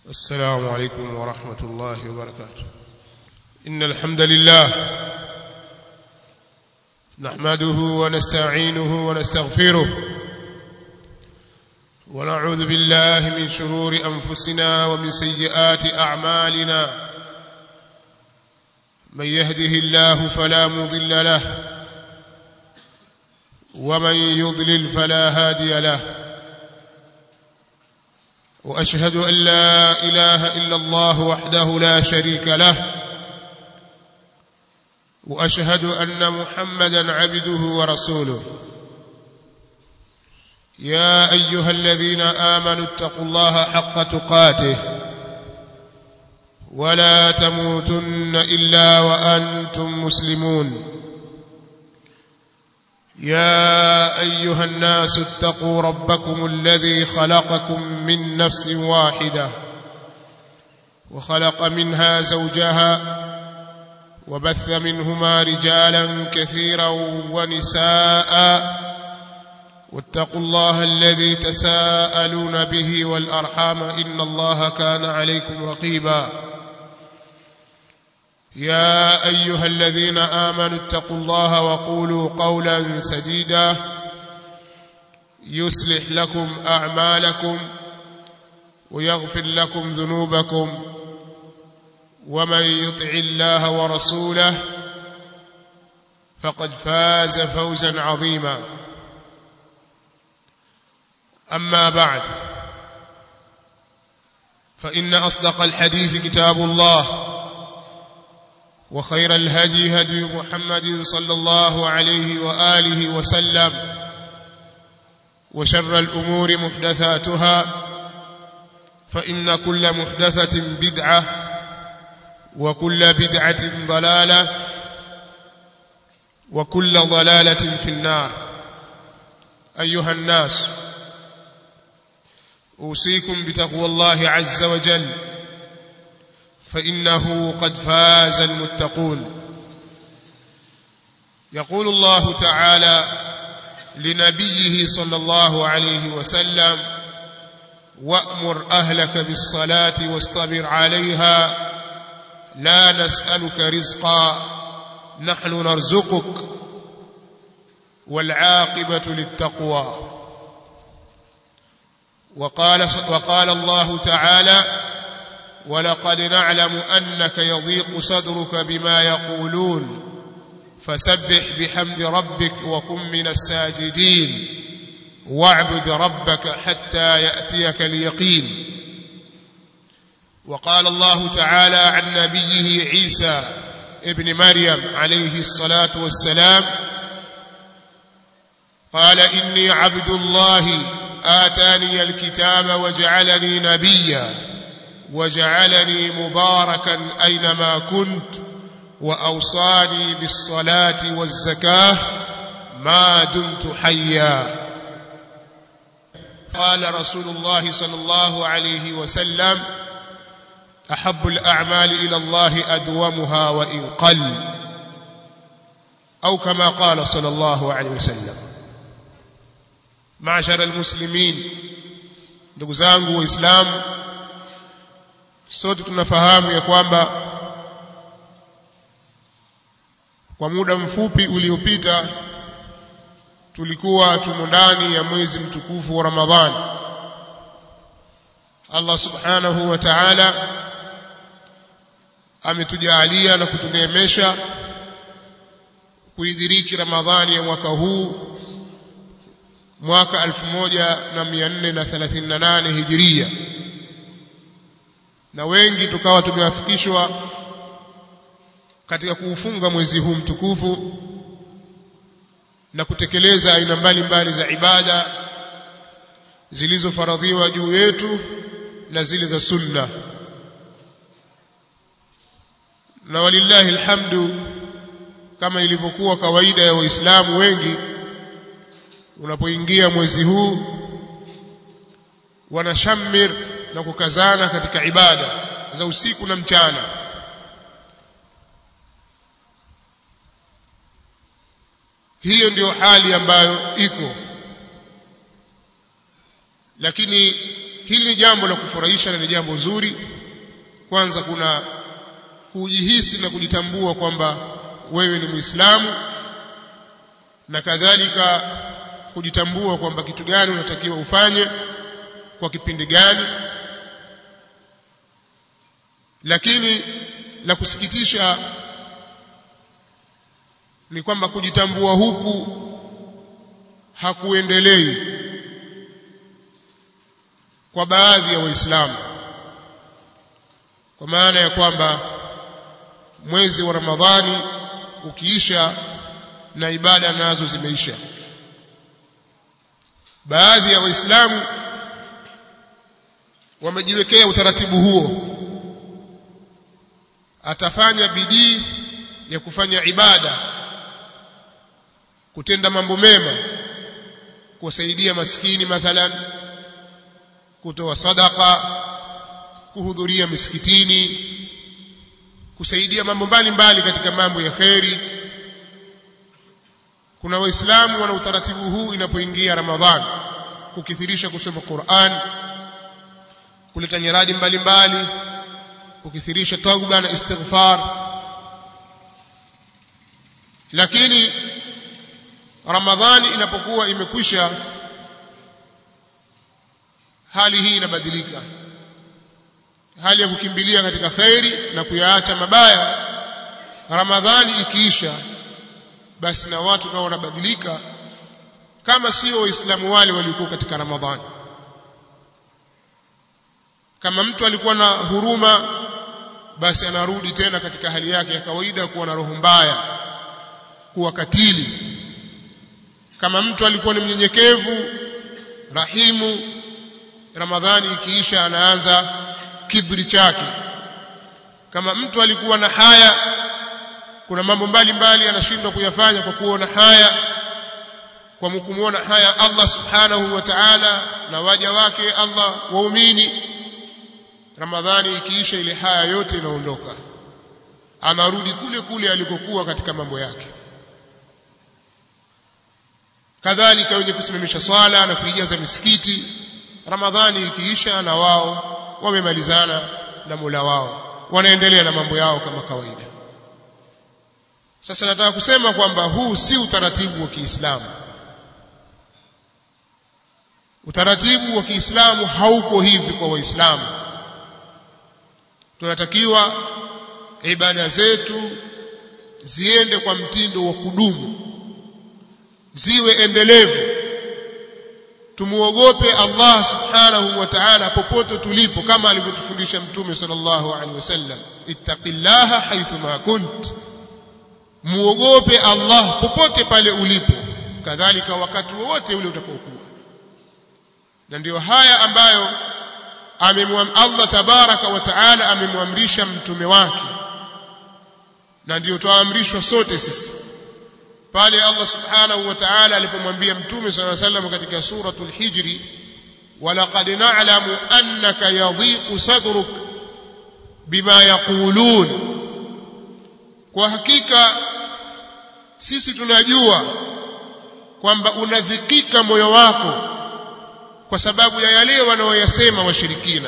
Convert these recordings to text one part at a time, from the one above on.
السلام عليكم ورحمة الله وبركاته إن الحمد لله نحمده ونستعينه ونستغفره ونعوذ بالله من شرور أنفسنا ومن سيئات أعمالنا من يهده الله فلا مضل له ومن يضلل فلا هادي له واشهد ان لا اله الا الله وحده لا شريك له واشهد ان محمدا عبده ورسوله يا ايها الذين امنوا اتقوا الله حق تقاته ولا تموتن الا وانتم مسلمون يا ايها الناس اتقوا ربكم الذي خلقكم من نفس واحده وخلق منها زوجها وبث منهما رجالا كثيرا ونساء واتقوا الله الذي تساءلون به والارحام ان الله كان عليكم رقيبا يا ايها الذين امنوا اتقوا الله وقولوا قولا سديدا يصلح لكم اعمالكم ويغفر لكم ذنوبكم ومن يطع الله ورسوله فقد فاز فوزا عظيما اما بعد فان اصدق الحديث كتاب الله وخير الهدي هدي محمد صلى الله عليه واله وسلم وشر الامور محدثاتها فان كل محدثه بدعه وكل بدعه ضلاله وكل ضلاله في النار ايها الناس اوصيكم بتقوى الله عز وجل فانه قد فاز المتقون يقول الله تعالى لنبيه صلى الله عليه وسلم وامر اهلك بالصلاه واصطبر عليها لا نسالك رزقا نحن نرزقك والعاقبه للتقوى وقال وقال الله تعالى ولقد نعلم انك يضيق صدرك بما يقولون فسبح بحمد ربك وكن من الساجدين واعبد ربك حتى ياتيك اليقين وقال الله تعالى عن نبيه عيسى ابن مريم عليه الصلاه والسلام قال اني عبد الله اتاني الكتاب وجعلني نبيا وجعلني مباركا اينما كنت واوصاني بالصلاه والزكاه ما دمت حيا قال رسول الله صلى الله عليه وسلم احب الاعمال الى الله ادومها وان قل او كما قال صلى الله عليه وسلم معشر المسلمين ndugu zangu waislamu sote tunafahamu ya kwamba kwa muda mfupi uliopita tulikuwa tumo ndani ya mwezi mtukufu wa Ramadhani Allah subhanahu wa ta'ala ametujalia na kutuneemesha kuidhiriki Ramadhani ya mwaka huu mwaka 1438 Hijiria na wengi tukawa tumewafikishwa katika kuufunga mwezi huu mtukufu na kutekeleza aina mbalimbali za ibada zilizofaradhiwa juu yetu na zile za sunna na walillahi alhamdu kama ilivyokuwa kawaida ya waislamu wengi unapoingia mwezi huu wanashamir na kukazana katika ibada za usiku na mchana hiyo ndiyo hali ambayo iko lakini hili ni jambo la kufurahisha na ni jambo zuri kwanza kuna kujihisi na kujitambua kwamba wewe ni muislamu na kadhalika kujitambua kwamba kitu gani unatakiwa ufanye kwa kipindi gani lakini la kusikitisha ni kwamba kujitambua huku hakuendelei kwa baadhi ya waislamu kwa maana ya kwamba mwezi wa Ramadhani ukiisha na ibada nazo zimeisha baadhi ya waislamu wamejiwekea utaratibu huo atafanya bidii ya kufanya ibada kutenda mambo mema kuwasaidia maskini mathalan kutoa sadaka kuhudhuria misikitini kusaidia mambo mbalimbali katika mambo ya kheri kuna waislamu wana utaratibu huu inapoingia ramadhani kukithirisha kusoma Qur'an kuleta nyaradi mbalimbali kukithirisha tauba na istighfar lakini ramadhani inapokuwa imekwisha hali hii inabadilika hali ya kukimbilia katika khairi na kuyaacha mabaya ramadhani ikiisha basi na watu nao wanabadilika kama sio waislamu wale waliokuwa katika ramadhani kama mtu alikuwa na huruma basi anarudi tena katika hali yake ya kawaida kuwa na roho mbaya kuwa katili kama mtu alikuwa ni mnyenyekevu rahimu ramadhani ikiisha anaanza kibri chake kama mtu alikuwa na haya kuna mambo mbalimbali anashindwa kuyafanya kwa kuona haya kwa kumuona haya Allah subhanahu wa ta'ala na waja wake Allah waumini Ramadhani ikiisha ile haya yote inaondoka anarudi kule kule alikokuwa katika mambo yake kadhalika wenye kusimamisha swala na kuijaza misikiti Ramadhani ikiisha na wao wamemalizana na Mola wao wanaendelea na mambo yao kama kawaida sasa nataka kusema kwamba huu si utaratibu wa Kiislamu utaratibu wa Kiislamu hauko hivi kwa Waislamu tunatakiwa ibada zetu ziende kwa mtindo wa kudumu ziwe endelevu tumuogope Allah subhanahu wa ta'ala popote tulipo kama alivyotufundisha mtume sallallahu alaihi wasallam ittaqillaha haythu ma kunt muogope Allah popote pale ulipo kadhalika wakati wowote ule utakaokuwa na ndio haya ambayo amemwam Allah tabaraka wa taala amemwamrisha mtume wake na ndio twaamrishwa sote sisi pale Allah subhanahu wa ta'ala alipomwambia mtume صلى الله عليه وسلم katika suratul hijri walaqad na'lamu annaka yadhiqu sadruk bima yaqulun kwa hakika sisi tunajua kwamba unadhikika moyo wako kwa sababu ya yale wanaoyasema washirikina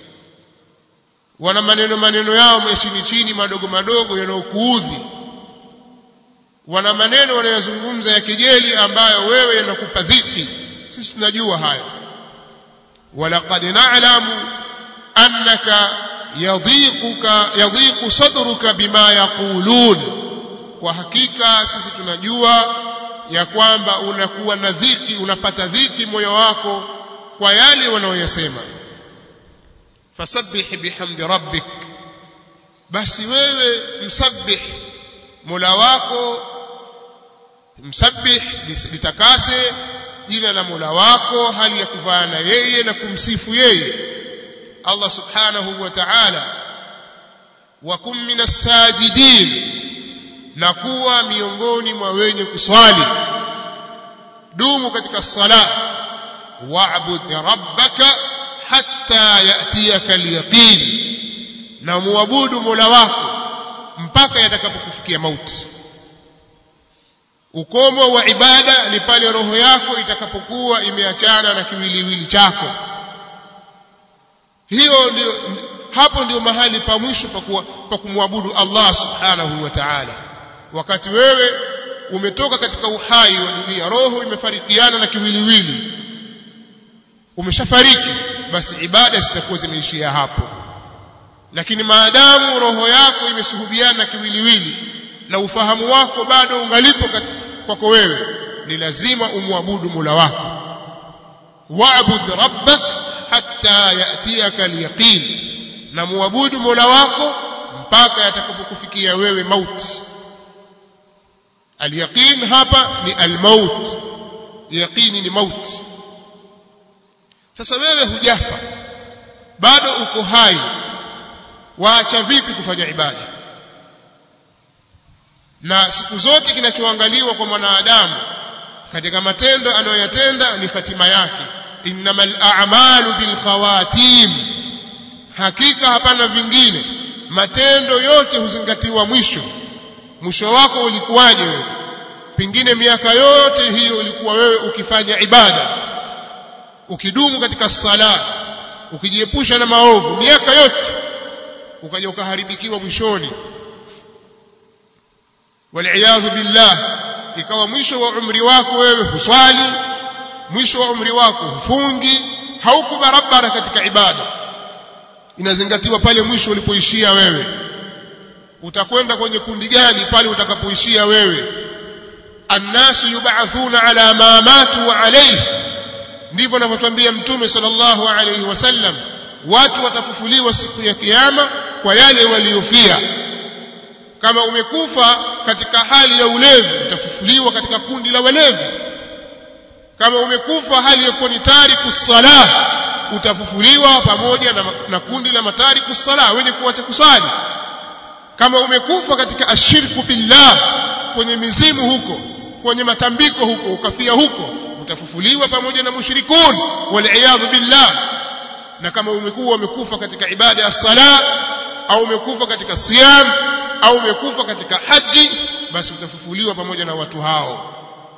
wana maneno maneno yao chini chini madogo madogo yanayokuudhi wana maneno wanayozungumza ya kejeli ambayo wewe yanakupa dhiki sisi tunajua hayo walaqad na'lamu annaka yadhiquka yadhiqu sadruka bima yaqulun kwa hakika sisi tunajua ya kwamba unakuwa na dhiki unapata dhiki moyo wako kwa yale wanaoyasema fasabbih bihamdi rabbik basi wewe msabbih mola wako msabbih litakase jina la mola wako hali ya kuvaa na yeye na kumsifu yeye Allah subhanahu wa ta'ala wa kum minas sajidin na kuwa miongoni mwa wenye kuswali dumu katika sala wa'bud rabbaka hatta yatiyaka al-yaqin na muabudu mola wako mpaka yatakapokufikia mauti ukomo wa ibada ni pale roho yako itakapokuwa imeachana na kiwiliwili chako hiyo ndio hapo ndio mahali pa mwisho pa kumwabudu Allah subhanahu wa ta'ala wakati wewe umetoka katika uhai wa dunia roho imefarikiana na kiwiliwili umeshafariki basi ibada zitakuwa zimeishia hapo lakini maadamu roho yako imesuhubiana na kiwiliwili na ufahamu wako bado ungalipo kwako wewe ni lazima umwabudu Mola wako wa'bud rabbak hatta yatiyaka al-yaqin na muabudu Mola wako mpaka yatakapokufikia wewe mauti al-yaqin hapa ni al-maut yaqini ni mauti sasa wewe hujafa bado uko hai waacha vipi kufanya ibada na siku zote kinachoangaliwa kwa mwanadamu katika matendo anayoyatenda ni hatima yake innamal a'malu bil khawatim hakika hapana vingine matendo yote huzingatiwa mwisho mwisho wako ulikuwaje wewe pengine miaka yote hiyo ulikuwa wewe ukifanya ibada ukidumu katika sala ukijiepusha na maovu miaka yote ukaja ukaharibikiwa mwishoni waliyadhu billah ikawa mwisho wa umri wako wewe huswali mwisho wa umri wako hufungi hauko barabara katika ibada inazingatiwa pale mwisho ulipoishia wewe utakwenda kwenye kundi gani pale utakapoishia wewe annasu yub'athuna ala ma matu alayhi ndivyo anavyotuambia mtume sallallahu alayhi wasallam watu watafufuliwa siku ya kiyama kwa yale waliofia kama umekufa katika hali ya ulevi utafufuliwa katika kundi la walevi kama umekufa hali ya kuwa ni tariku salah utafufuliwa pamoja na, na kundi la matariku salah wenye kuacha kusali kama umekufa katika ashirku billah kwenye mizimu huko kwenye matambiko huko ukafia huko utafufuliwa pamoja na mushrikun wal billah na kama umekuwa umekufa katika ibada ya sala au umekufa katika siyam au umekufa katika haji basi utafufuliwa pamoja na watu hao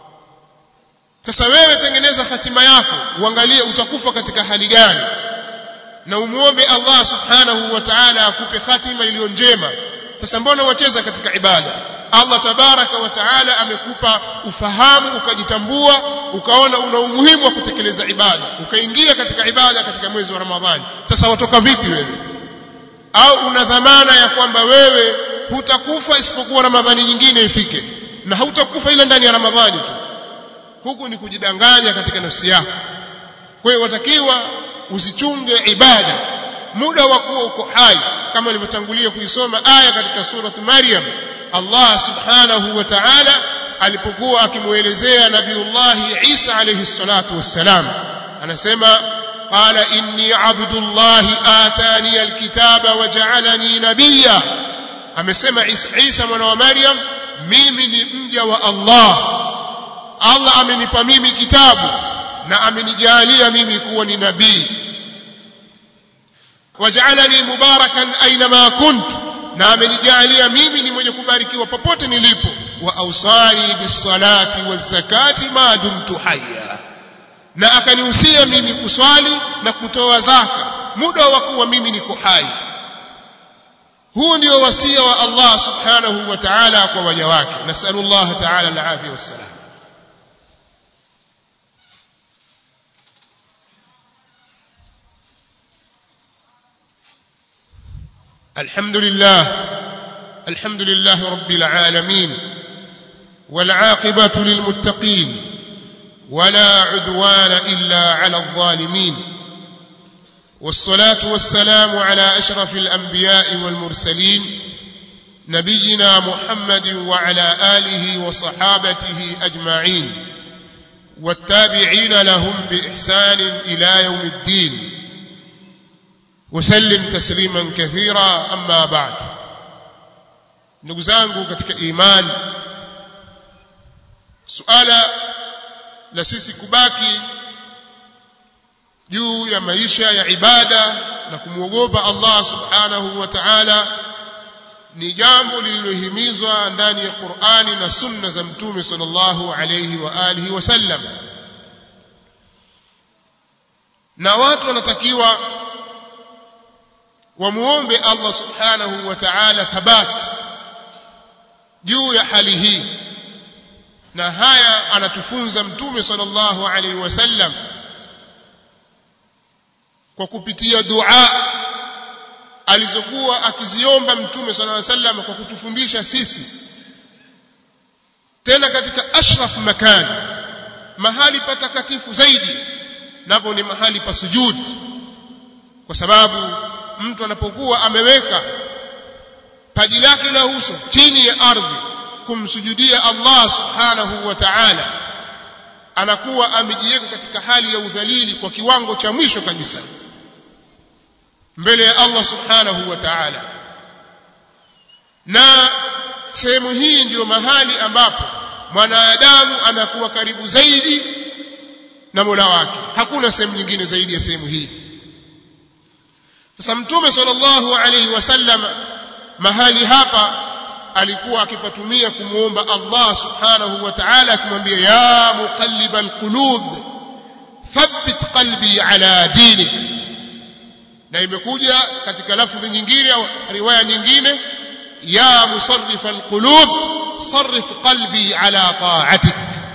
sasa wewe tengeneza hatima yako uangalie utakufa katika hali gani na umuombe Allah subhanahu wa ta'ala akupe hatima iliyo njema sasa mbona wacheza katika ibada Allah tabaraka wa taala amekupa ufahamu ukajitambua ukaona una umuhimu wa kutekeleza ibada ukaingia katika ibada katika mwezi wa Ramadhani sasa watoka vipi wewe au una dhamana ya kwamba wewe hutakufa isipokuwa Ramadhani nyingine ifike na hautakufa ila ndani ya Ramadhani tu huku ni kujidanganya katika nafsi yako kwa hiyo watakiwa usichunge ibada muda wa kuwa uko hai kama ilivyotangulia kuisoma aya katika surah Maryam Allah subhanahu wa ta'ala alipokuwa akimuelezea nabiullah Isa alayhi salatu wassalam anasema qala inni abdullah atani alkitaba waja'alani nabiyya amesema Isa, Isa mwana wa Maryam mimi ni mja wa Allah Allah amenipa mimi kitabu na amenijalia mimi kuwa ni nabii waj'alani mubarakan aina kuntu na amenijalia mimi ni mwenye kubarikiwa popote nilipo wa ausani bisalati wazakati ma dumtu hayya na akanihusia mimi kuswali na kutoa zaka muda wa kuwa mimi niko hai huu ndio wasia wa Allah subhanahu wa ta'ala kwa waja wake nasallallahu ta'ala al-afiyah wassalam الحمد لله الحمد لله رب العالمين والعاقبة للمتقين ولا عدوان إلا على الظالمين والصلاة والسلام على أشرف الأنبياء والمرسلين نبينا محمد وعلى آله وصحابته أجمعين والتابعين لهم بإحسان إلى يوم الدين وسلم تسليما كثيرا أما بعد ndugu zangu katika imani suala la sisi kubaki juu ya maisha ya ibada na kumwogopa Allah subhanahu wa ta'ala ni jambo lililohimizwa ndani ya Qur'ani na sunna za mtume sallallahu alayhi wa alihi wasallam na watu wanatakiwa wamuombe Allah subhanahu wa ta'ala thabat juu ya hali hii na haya anatufunza mtume sallallahu alaihi wasallam kwa kupitia dua alizokuwa akiziomba mtume sallallahu alaihi wasallam kwa kutufundisha sisi tena katika ashraf makan mahali patakatifu zaidi napo ni mahali pa sujud kwa sababu mtu anapokuwa ameweka paji lake la uso chini ya ardhi kumsujudia Allah subhanahu wa ta'ala anakuwa amejiweka katika hali ya udhalili kwa kiwango cha mwisho kabisa mbele ya Allah subhanahu wa ta'ala na sehemu hii ndiyo mahali ambapo mwanadamu anakuwa karibu zaidi na Mola wake hakuna sehemu nyingine zaidi ya sehemu hii sasa mtume sallallahu alaihi wasallam mahali hapa alikuwa akipatumia kumuomba Allah subhanahu wa ta'ala akimwambia ya muqallibal qulub thabbit qalbi ala dinik na imekuja katika lafdhi nyingine au riwaya nyingine ya musarrifal qulub sarrif qalbi ala ta'atik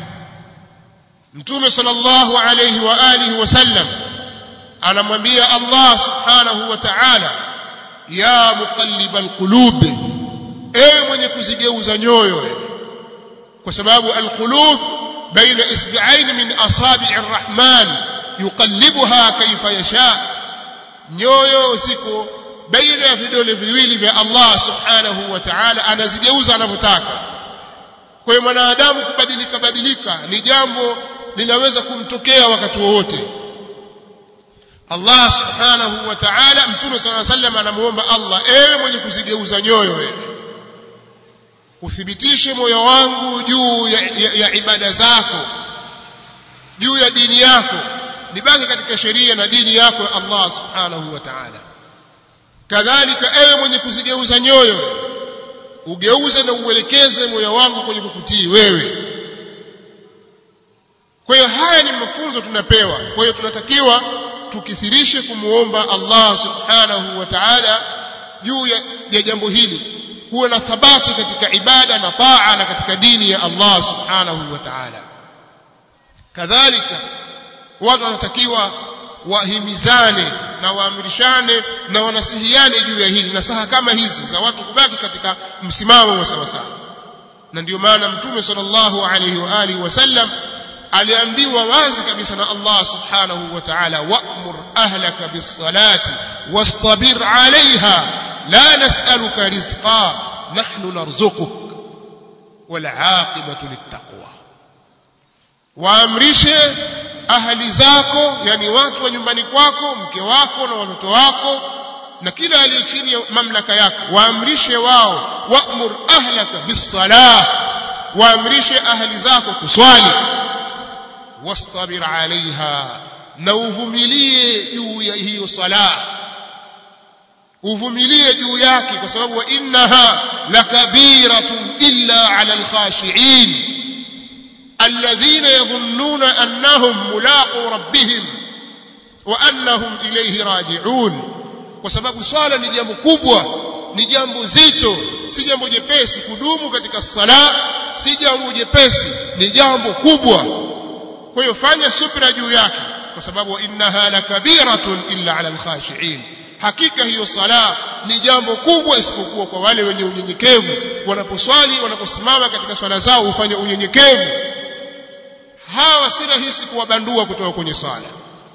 mtume sallallahu alayhi wa alihi wasallam anamwambia Allah subhanahu wa ta'ala ya muqallibal qulub ewe mwenye kuzigeuza nyoyo kwa sababu alqulub baina isbi'ain min asabi'ir rahman yuqallibuha kayfa yasha nyoyo ziko baina ya vidole viwili vya Allah subhanahu wa ta'ala anazigeuza anavyotaka kwa hiyo mwanadamu kubadilika badilika ni jambo linaweza kumtokea wakati wowote Allah subhanahu wa ta'ala mtume صلى الله عليه وسلم anamuomba Allah ewe mwenye kuzigeuza nyoyo wewe uthibitishe moyo wangu juu ya, ya, ya ibada zako juu ya dini yako nibaki katika sheria na dini yako ya Allah subhanahu wa ta'ala kadhalika ewe mwenye kuzigeuza nyoyo ugeuze na uelekeze moyo wangu kwenye kukutii wewe kwa hiyo haya ni mafunzo tunapewa kwa hiyo tunatakiwa tukithirishe kumuomba Allah subhanahu wa ta'ala juu ya, ya jambo hili kuwa na thabati katika ibada na taa na katika dini ya Allah subhanahu wa ta'ala kadhalika watu wanatakiwa wahimizane na waamrishane na wanasihiane juu ya hili na saha kama hizi za watu kubaki katika msimamo wa sawa sawa na ndio maana mtume sallallahu alaihi wa alihi wasallam aliambiwa wazi kabisa na Allah subhanahu wa ta'ala wa'mur ahlaka bis-salati wastabir 'alayha la nas'aluka rizqa nahnu narzuquk wal 'aqibatu lit-taqwa waamrishe ahli zako yani watu wa nyumbani kwako mke wako na watoto wako na kila aliye chini ya mamlaka yako waamrishe wao wa'mur ahlaka bis-salah waamrishe ahli zako kuswali wastabir alaiha na uvumilie juu ya hiyo sala uvumilie juu yake kwa sababu innaha lakabiratun illa ala alkhashiin alladhina yadhunnuna annahum mulaqu rabbihim wa annahum ilayhi raji'un kwa sababu swala ni jambo kubwa ni jambo zito si jambo jepesi kudumu katika sala si jambo jepesi ni jambo kubwa kwa hiyo fanya subra juu yake kwa sababu innaha lakabiratun illa ala alkhashiin hakika hiyo sala ni jambo kubwa isipokuwa kwa wale wenye unyenyekevu wanaposwali wanaposimama katika swala zao hufanya unyenyekevu hawa si rahisi kuwabandua kutoka kwenye swala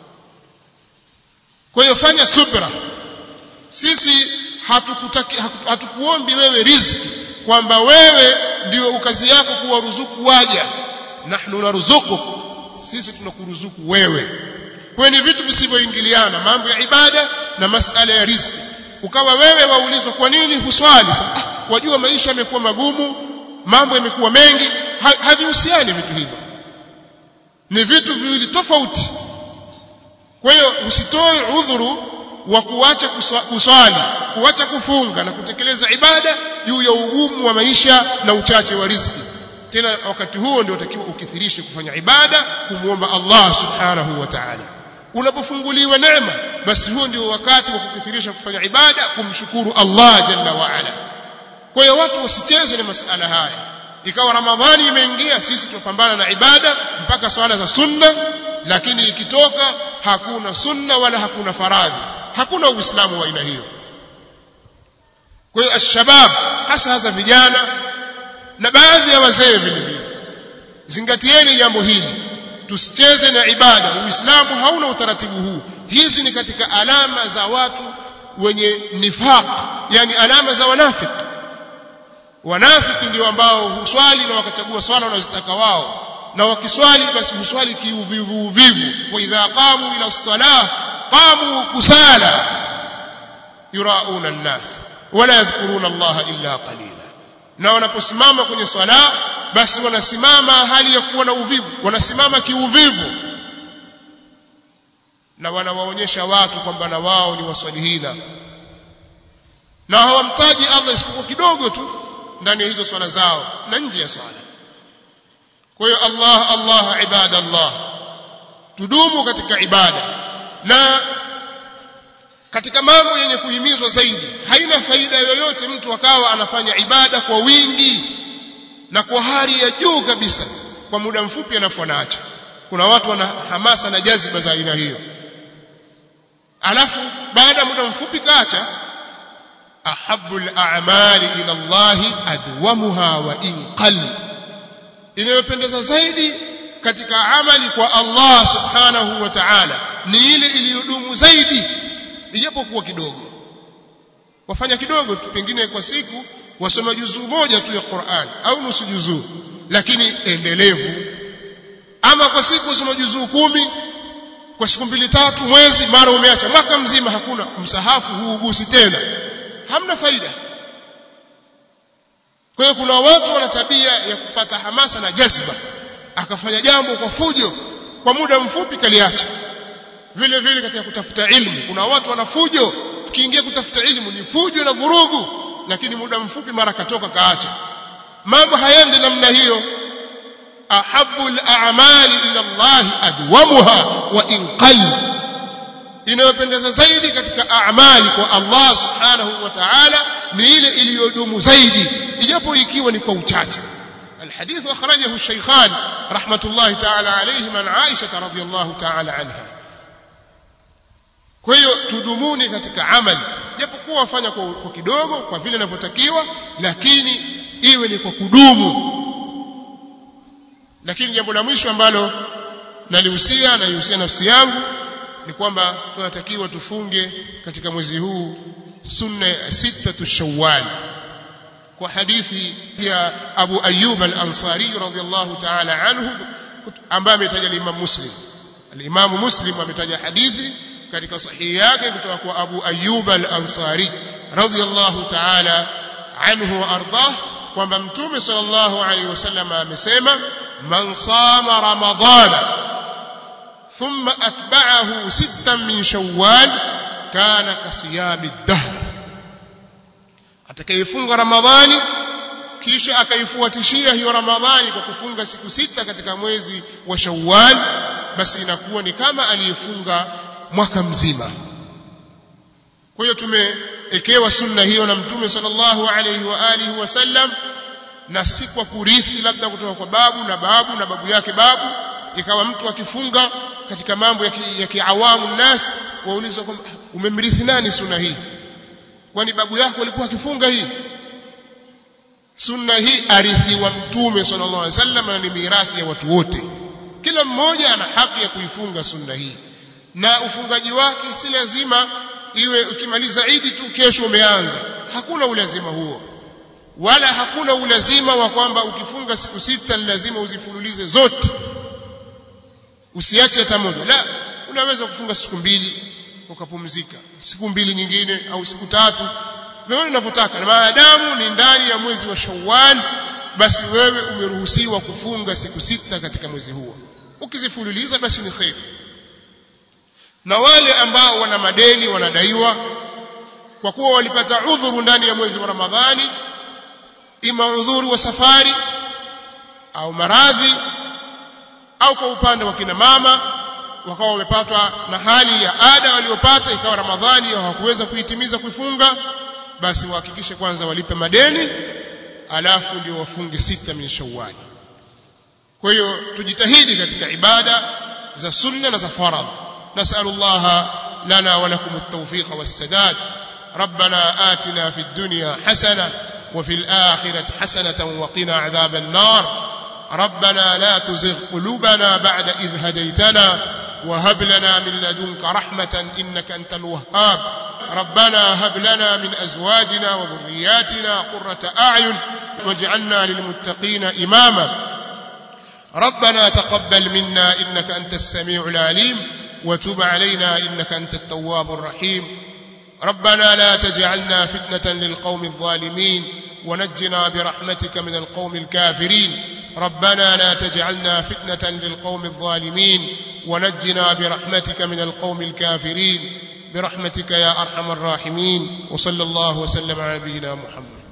kwa hiyo fanya subra sisi hatukutaki hatukuombi wewe riziki kwamba wewe ndio kazi yako kuwaruzuku waja nahnu narzuquk sisi tunakuruzuku wewe kwa ni vitu visivyoingiliana mambo ya ibada na masala ya riziki ukawa wewe waulizwa kwa nini huswali ah, wajua maisha yamekuwa magumu mambo yamekuwa mengi ha, havihusiani vitu hivyo ni vitu viwili tofauti kwa hiyo usitoe udhuru wa kuacha kuswali kuacha kufunga na kutekeleza ibada juu ya ugumu wa maisha na uchache wa riziki tena wakati huo ndio utakiwa ukithirishe kufanya ibada kumuomba Allah subhanahu wa ta'ala unapofunguliwa neema basi huo ndio wakati wa kukithirisha kufanya ibada kumshukuru Allah jalla wa ala kwa hiyo watu wasicheze na masala haya ikawa ramadhani imeingia sisi tunapambana na ibada mpaka swala za sunna lakini ikitoka hakuna sunna wala hakuna faradhi hakuna uislamu wa aina hiyo kwa hiyo ashabab hasa hasa vijana na baadhi ya wazee vile vile zingatieni jambo hili tusicheze na ibada uislamu hauna utaratibu huu hizi ni katika alama za watu wenye nifaq yani alama za wanafiki wanafiki ndio ambao huswali na wakachagua swala wanazotaka wao na wakiswali basi huswali kiuvivu uvivu wa idha qamu ila salah qamu kusala yurauna an-nas wala yadhkuruna Allah illa qalila na wanaposimama kwenye swala basi wanasimama hali ya kuwa na uvivu wanasimama kiuvivu na wanawaonyesha watu kwamba na wao ni waswalihina na hawamtaji Allah isipokuwa kidogo tu ndani ya hizo swala zao na nje ya swala kwa hiyo Allah Allah ibadallah tudumu katika ibada na katika mambo yenye kuhimizwa zaidi haina faida yoyote mtu akawa anafanya ibada kwa wingi na kwa hali ya juu kabisa kwa muda mfupi alafu anaacha kuna watu wana hamasa na jaziba za aina hiyo alafu baada ya muda mfupi kaacha ahabbu al-a'mali ila Allah adwamuha wa in qall inayopendeza zaidi katika amali kwa Allah subhanahu wa ta'ala ni ile iliyodumu zaidi ijapokuwa kidogo wafanya kidogo tu pengine kwa siku wasoma juzuu moja tu ya Qur'an au nusu juzuu lakini endelevu ama kwa siku wasoma juzuu kumi kwa siku mbili tatu mwezi mara umeacha mwaka mzima hakuna msahafu huugusi tena hamna faida kwa hiyo kuna watu wana tabia ya kupata hamasa na jazba akafanya jambo kwa fujo kwa muda mfupi kaliacha vile vile katika kutafuta ilmu kuna watu wana fujo ukiingia kutafuta ilmu ni fujo na vurugu lakini muda mfupi mara katoka kaacha mambo hayaendi namna hiyo ahabbu al-a'mali ila Allah adwamuha wa in qall inayopendeza zaidi katika a'mali kwa Allah subhanahu wa ta'ala ni ile iliyodumu zaidi ijapo ikiwa ni kwa uchache الحديث أخرجه الشيخان رحمة الله تعالى عليهم عن عائشة رضي الله تعالى عنها kwa hiyo tudumuni katika amali japokuwa wafanya kwa, kwa kidogo kwa vile inavyotakiwa lakini iwe ni kwa kudumu lakini jambo la mwisho ambalo nalihusia naihusia nafsi yangu ni kwamba tunatakiwa tufunge katika mwezi huu sunna ya sita shawwal kwa hadithi ya Abu Ayyub al-Ansari radhiyallahu ta'ala anhu ambaye ametaja Imam Muslim al-Imam Muslim ametaja hadithi katika sahihi yake kutoka kwa Abu Ayyub al-Ansari radhiyallahu ta'ala anhu wa ardah kwamba mtume sallallahu alayhi wasallam amesema man sama ramadana thumma atba'ahu sittan min shawwal kana kasiyami ad-dahr atakayefunga ramadhani kisha akaifuatishia hiyo ramadhani kwa kufunga siku sita katika mwezi wa shawwal basi inakuwa ni kama aliyefunga mwaka mzima kwa hiyo tumeekewa sunna hiyo na mtume sallallahu alayhi wa alihi wasallam na si kwa kurithi labda kutoka kwa babu na babu na babu yake babu ikawa mtu akifunga katika mambo ya kiawamu nas waulizwa kwamba umemrithi nani sunna hii kwani babu yako alikuwa akifunga hii sunna hii arithiwa mtume sallallahu alaihi wasallam na ni mirathi ya watu wote kila mmoja ana haki ya kuifunga sunna hii na ufungaji wake si lazima iwe ukimaliza idi tu kesho umeanza hakuna ulazima huo wala hakuna ulazima wa kwamba ukifunga siku sita ni lazima uzifululize zote usiache hata moja la unaweza kufunga siku mbili ukapumzika siku mbili nyingine au siku tatu wewe unavyotaka na maadamu ni ndani ya mwezi wa Shawwal basi wewe umeruhusiwa kufunga siku sita katika mwezi huo ukizifululiza basi ni khair na wale ambao wana madeni wanadaiwa kwa kuwa walipata udhuru ndani ya mwezi wa Ramadhani ima udhuru wa safari au maradhi au kwa upande wa kina mama wakawa wamepatwa na hali ya ada waliopata ikawa ramadhani hawakuweza kuitimiza kuifunga basi wahakikishe kwanza walipe madeni alafu ndio wafunge sita min shawwal kwa hiyo tujitahidi katika ibada za sunna na za faradh nasallallahu lana wa lakum at-tawfiq was-sadad ربنا آتنا في الدنيا حسنة وفي الآخرة حسنة وقنا عذاب النار ربنا لا تزغ قلوبنا بعد إذ هديتنا وهب لنا من لدنك رحمة إنك أنت الوهاب ربنا هب لنا من أزواجنا وذرياتنا قرة أعين واجعلنا للمتقين إماما ربنا تقبل منا إنك أنت السميع العليم وتب علينا إنك أنت التواب الرحيم ربنا لا تجعلنا فتنة للقوم الظالمين ونجنا برحمتك من القوم الكافرين ربنا لا تجعلنا فتنة للقوم الظالمين ونجنا برحمتك من القوم الكافرين برحمتك يا أرحم الراحمين وصلى الله وسلم على نبينا محمد